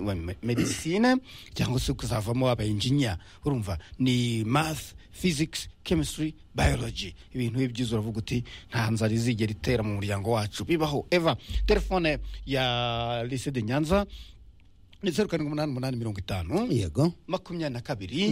wa medicine cyangwa se ukazavamo aba engineer urumva ni math physics chemistry biology ibintu ibyiza uravuga uti nta nzara izigera itera mu muryango wacu bibaho eva telefone ya lycée de nyanza ni zeru karindwi umunani umunani mirongo itanu yego makumyabiri na kabiri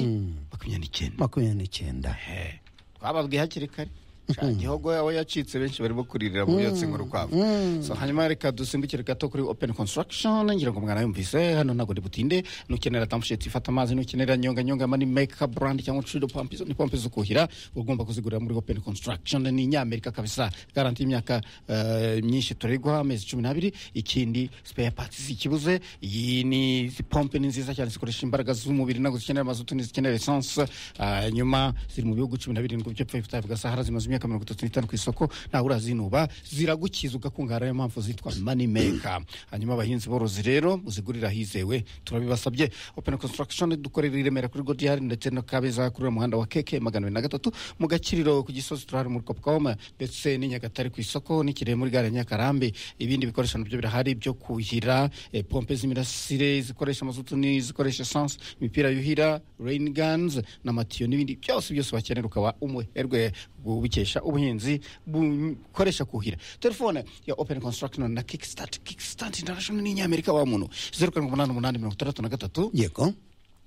makumyabiri n'icyenda makumyabiri n'icyenda Eh, twababwiye hakiri kare Sha, gihogo yawe yacitse benshi barimo kuririra mu byatsi nk'urukwavu so hanyuma reka dusimbukire gato kuri open construction ngira ngo mwana yumvise hano ntabwo ntibutinde nukenera tamusheti ifata amazi nukenera nyonga nyonga mani meka brand cyangwa cido pampi ni pompe zo kuhira uba ugomba kuzigurira muri open construction ni inyamerika kabisa garanti y'imyaka eh, myinshi turigwa amezi cumi n'abiri ikindi spare parts zikibuze iyi ni izi pompe ni nziza cyane zikoresha imbaraga z'umubiri ntabwo zikenera amazutu ntizikenera essence Ah, nyuma ziri mu bihugu cumi na birindwi by'epfo y'ubutayu bwa sahara zimaze imyaka mirongo itatu n'itanu ku isoko ntawe urazinuba ziragukiza ugakungahara ariyo mpamvu zitwa mani meka hanyuma abahinzi borozi rero uzigurira hizewe turabibasabye open construction dukorera i remera kuri godiyari ndetse na kabeza kuri uriya muhanda wa keke magana abiri na gatatu mu gakiriro ku gisozi turahari muri kopcom ndetse n'i nyagatare ku isoko n'ikirehe muri gare ya nyakarambi ibindi bikoresho nabyo birahari byo kuhira eh, pompe z'imirasire zikoresha amazutu n'izikoresha esanse imipira yuhira rain guns n'amatiyo n'ibindi byose byose bakenera ukaba umuherwe bukesha ubuhinzi bukoresha kuhira telefone ya open construction na kickstart kickstart international ni inyamerika wa muntu zeru karindwi umunani umunani mirongo itandatu na gatatu yego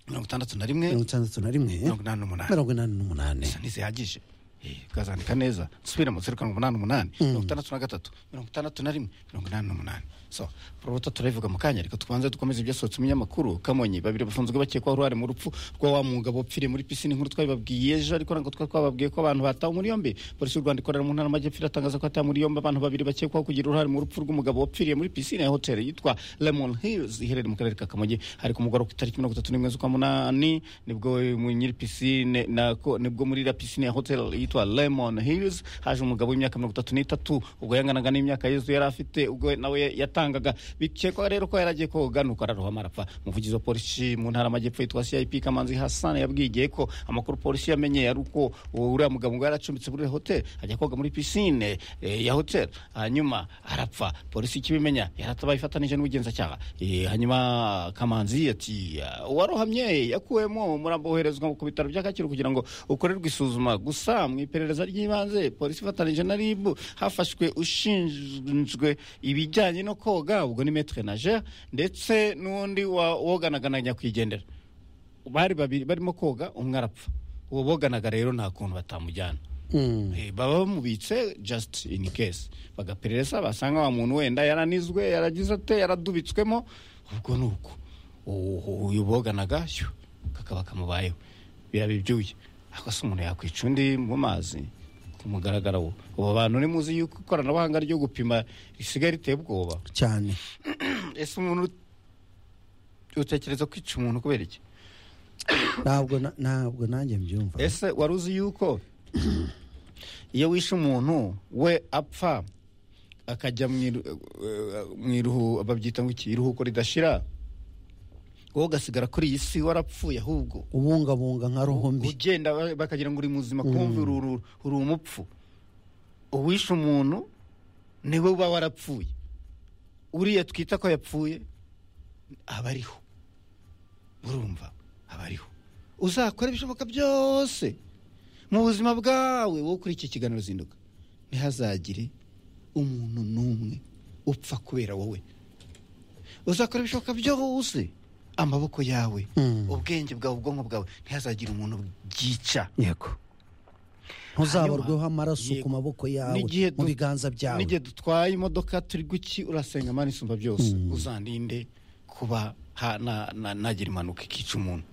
mirongo itandatu na rimwe mirongo itandatu na rimwe mirongo inani n'umunani mirongo inani n'umunani gusa ntizihagije Eh, ukazandika neza subiramo zeru karindwi umunani umunani mirongo itandatu na gatatu mirongo itandatu na rimwe mirongo inani n'umunani so poruta turabivuga mu kanya reka tubanze dukomeze ibyasohotse mu binyamakuru kamonyi babiri bafunzwe bakekwaho uruhare mu rupfu rwa wa mugabo wapfiriye muri pisine nkuru twabibabwiye ejo ariko ntabwo twari twababwiye ko abantu batawe muri yombi polisi y'u rwanda ikorera mu ntara y'amajyepfo iratangaza ko hatawe muri yombi abantu babiri bakekwaho kugira uruhare mu rupfu rw'umugabo wapfiriye muri pisine ya hoteli yitwa lemon hills iherereye mu karere ka kamonyi ariko umugore ku itariki mirongo itatu n'imwe z'ukwa munani nibwo mu nyiri pisine nako nibwo muri iriya pisine ya hotel yitwa lemon hills haje umugabo w'imyaka mirongo itatu n'itatu ubwo yanganaga n'imyaka yezu yari afite ubwo nawe yatangaga bikekwa rero ko yari agiye koga nuko ararohama arapfa umuvugizi wa polisi mu ntara y'amajyepfo yitwa cip kamanzi hassan yabwigiye ko amakuru polisi yamenye yari uko uriya mugabo ngo yari acumbitse muri hotel ajya koga muri pisine eh, ya hotel hanyuma arapfa polisi ikibimenya yaratabayifatanije n'ubugenzacyaha Eh, hanyuma kamanzi ati uwarohamye yakuwemo umurambo woherezwa ku bitaro bya kacyiru kugira ngo ukorerwe isuzuma gusa mu iperereza ry'ibanze polisi ifatanije na rib hafashwe ushinzwe ibijyanye no koga ubwo ni metre nager ndetse n'undi wa- woganaga na nyakwigendera bari babiri barimo koga umwe arapfa uwo boganaga rero nta kuntu batamujyana Mm. Eh, baba bamubitse just in case bagaperereza basanga wa muntu wenda yaranizwe yaragize ate yaradubitswemo ubwo ni uko Uwo- uyu boganaga shyoo, kakaba kamubayeho biraba ibyuya akose umuntu yakwica undi mu mazi kumugaragara wo ubu bantu ni muzi yuko ikoranabuhanga ryo gupima risigaye riteye ubwoba cyane ese umuntu utekereza kwica umuntu kubera iki ntabwo na- ntabwo nanjye mbyumva ese wari uzi yuko iyo wishe umuntu we apfa akajya mu iru- eh, mu iruhu babyita ngo iki iruhuko ridashira wowe ugasigara kuri iyi si warapfuye ahubwo ubungabunga nka roho mbi ugenda ba- bakagira ngo uri muzima kumva uri- uri uri umupfu uwishe umuntu niwe uba warapfuye uriya twita ko yapfuye aba ariho urumva aba ariho uzakora ibishoboka byose mu buzima bwawe wowe kuri iki kiganiro zinduka ntihazagire umuntu n'umwe upfa kubera wowe uzakora ibishoboka byose amaboko yawe Mm. ubwenge bwawe ubwonko bwawe ntihazagire umuntu byica yego ntuzabarweho amaraso ku Yego. maboko yawe N'igihe mu du- biganza byawe n'igihe dutwaye imodoka turi guki urasenga mana isumba byose uzandinde kuba ha- na- na- nagira impanuka ikica umuntu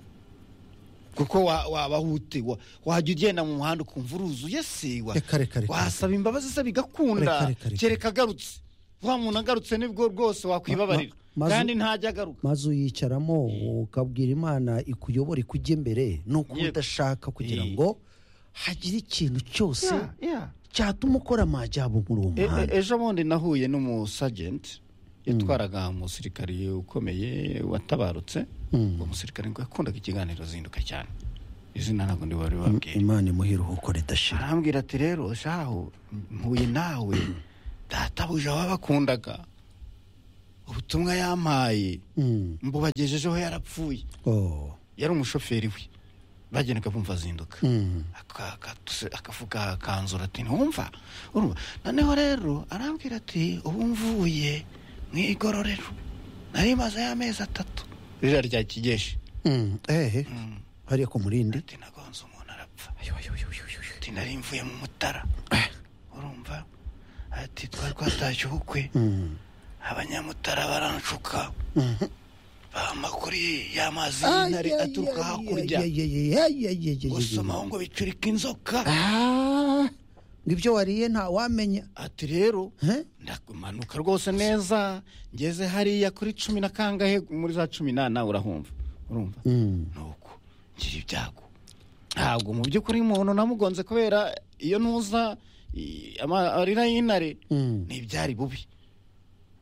kuko wa- waba wute wa- wajya ugenda mu muhanda ukumva uruzuye se wa- Reka, reka, reka. wasaba imbabazi se Reka, bigakunda reka, reka. kereka agarutse wa muntu agarutse nibwo rwose wakwibabarira ma- mazu- kandi ntajya agaruka maze uyicaramo ukabwira imana ikuyobora ikujya imbere ni uko Yego. udashaka kugira Eh. ngo hagire ikintu cyose Yeah, yeah. cyatuma ukora amajyabo muri uwo E- muhanda e- ejo bundi nahuye n'umusagenti yatwaraga umusirikari ukomeye watabarutse uwo musirikari ngo yakundaga ikiganiro zinduka cyane izina ntabwo ndibari babwiye imana imuha iruhuko ridashira arambwira ati rero shahu mpuye nawe databuja wabakundaga ubutumwa yampaye Mm. mbubagejejeho yarapfuye Oh. yari umushoferi we bagendaga bumva azinduka Mm. Aka- akatuse- akavuga akanzura ati ntiwumva urumva noneho rero arambwira ati ubu mvuye mu igororero nari mazeyo amezi atatu ririya rya kigeshi Mm. Ehe. Hariya ku murindi. ati nagonze umuntu arapfa ati nari mvuye mu mutara urumva ati twari twatashye ubukwe Mm. abanyamutara baranshuka Mhm. bampa kuri ya mazi Ay, y'intare ay, aturuka ay, hakurya ay, ay, ay, ay, ay, ay, ay, gusomaho ngo bicurika inzoka Ah, ngo ibyo wariye nta wamenya ati rero Eh? ndakumanuka rwose neza ngeze hariya kuri cumi na kangahe muri za cumi n'ana urahumva urumva Mm. nuko ngira ibyago ntabwo mu by'ukuri umuntu namugonze kubera iyo ntuza i- ama- amarira y'intare Mm. ntibyari bubi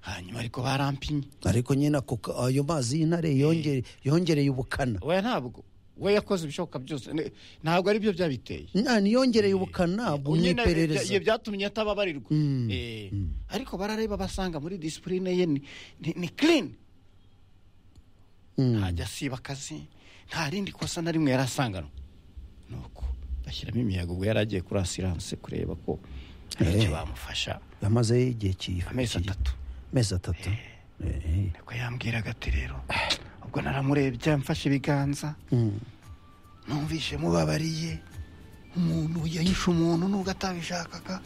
hanyuma ariko barampinye ariko nyine ako ka- ayo mazi y'intare yongere- yongereye ubukana we ntabwo we yakoze ibishoboka byose Ne- ntabwo ari byo byabiteye Nta, niyongereye ubukana Ubu nyine bw'iperereza ibyo byatumye atababarirwa Mm. Eh, ariko barareba basanga muri disipurine ye ni- ni- ni clean Mm. ntajya asiba akazi nta rindi kosa na rimwe yari asanganwe nuko bashyiramo imiyaga ubwo yari agiye kuri asiranse kureba ko hari icyo Eh. bamufasha yamaze igihe kiyifu amezi atatu amezi atatu Eh, niko yambwiraga ati rero ubwo naramurebye mfashe ibiganza mm. numvishe mubabariye umuntu yahishe umuntu nubwo atabishakaga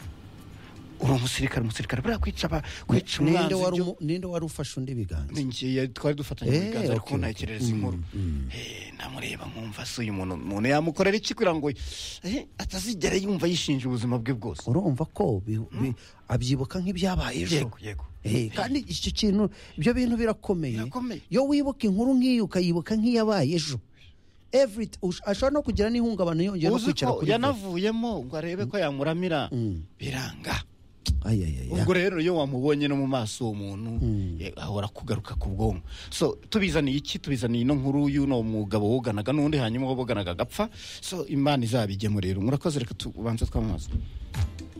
uri umusirikare umusirikare buriya kwica aba- kwica ninde umwanzi wari byo- umu- ninde wari ufashe undi biganza ni ngiye twari dufatanye mu Eh, biganza ariko okay, ntekerereza okay. inkuru Eh, namureba nkumva se uyu muntu umuntu yamukorera iki kugira ngo eh, atazigera yumva yishinja ubuzima bwe bwose urumva ko bi- bi- abyibuka nk'ibyabaye ejo yego yego Eh, kandi icyo kintu ibyo bintu birakomeye Birakomeye. iyo wibuka inkuru nk'iyo ukayibuka nk'iyabaye ejo Every- ush- ashobora no kugira n'ihungabana yongera no uzi kwicara ko kuri vola. yanavuyemo ngo arebe ko yamuramira Mm. biranga Ay, ay, ay, ay. ubwo rero iyo wamubonye no mu maso uwo muntu eh, ahora kugaruka ku bwonko so tubizaniye iki tubizaniye ino nkuru y'uno mugabo woganaga n'undi hanyuma woganaga agapfa so imana izabigemurira murakoze reka tubanze twamamaza